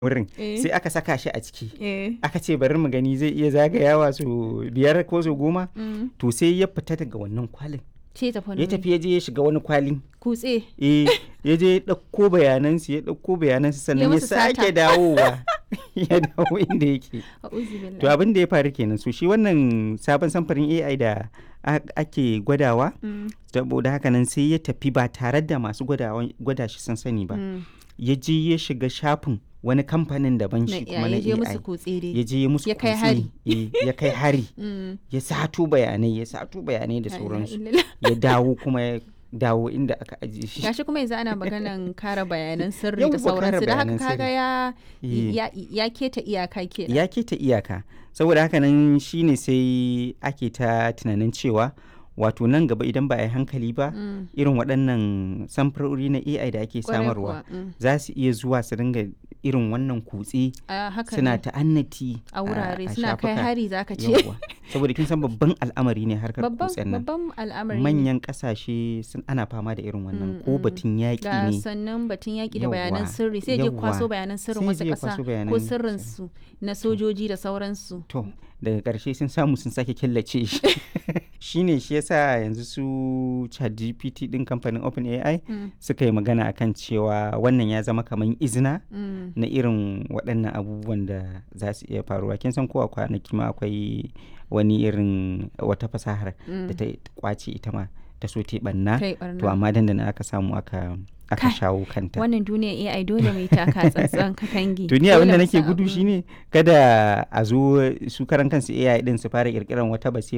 wurin Eh. sai aka saka shi a ciki Eh. aka ce bari mu gani zai iya zagayawa su biyar ko su goma Mm. to sai ya fita daga wannan kwalin Ce tafi ya tafi ya je ya shiga wani kwalin Kutse. eh ya je ya ɗauko bayanansu ya ɗauko bayanansu sannan ya musu sake sata. dawowa ya dawo inda yake A'udhu billahi. to abin da ya faru kenan so shi wannan sabon samfarin AI da a- ake gwadawa Mm. saboda haka nan sai ya tafi ba tare da masu gwadawa- gwada shi sun sani ba Mm. ya je ya shiga shafin wani kamfanin daban Na shi kuma na ya je AI musu kutse dai. ya je ya musu Ya kai kutse, hari. eh, ya kai hari Mm. ya sato bayanai ya sato bayanai da La ilaha sauransu illallah. ya dawo kuma ya dawo inda aka ajiye shi Gashi kuma yanzu ana maganan kare bayanan sirri Yawwa, da kare sauransu da haka bayanan kaga sirri. ya Eh. ya ya keta iyaka kenan. ya keta iyaka saboda haka nan shine sai ake ta tunanin cewa wato nan gaba idan ba a yi hankali ba Mm. irin waɗannan samfurori na AI da ake Kwarai samarwa kuwa, mm. za su iya zuwa su dinga irin wannan kutse A haka suna ne. ta'annati a wurare a suna kai shafuka. hari zaka ce. Yawwa. saboda kin san babban al'amari ne harkar Babban kutsen nan babban al'amari ne. manyan kasashe sun ana fama da irin wannan Mm, ko mm. batun yaƙi ga ne sannan batun yaƙi da bayanan Yawwa, sirri sai je kwaso yawwa. bayanan sirrin Sai wasu je ya ƙasa kwaso ko bayanan sirrinsu na sojoji da sauransu. to daga ƙarshe sun samu sun sake killace shi shine shi yasa yanzu su ChatGPT din kamfanin OpenAI Mm, suka yi magana akan cewa wannan ya zama kamar izina mm. na irin waɗannan abubuwan da za su iya faruwa kin san kowa kwanaki ma akwai wani irin wata fasahar da ta kwace ita ma ta so ta yi ɓanna Kai to barna. amma dandana aka samu aka aka Kai, shawo kanta Wannan duniya AI dole mai taka tsantsan katangi. to ni Dole abin da mu nake san gudu abu. shine kada a zo su karan kansu AI din su fara kirkiran wata basira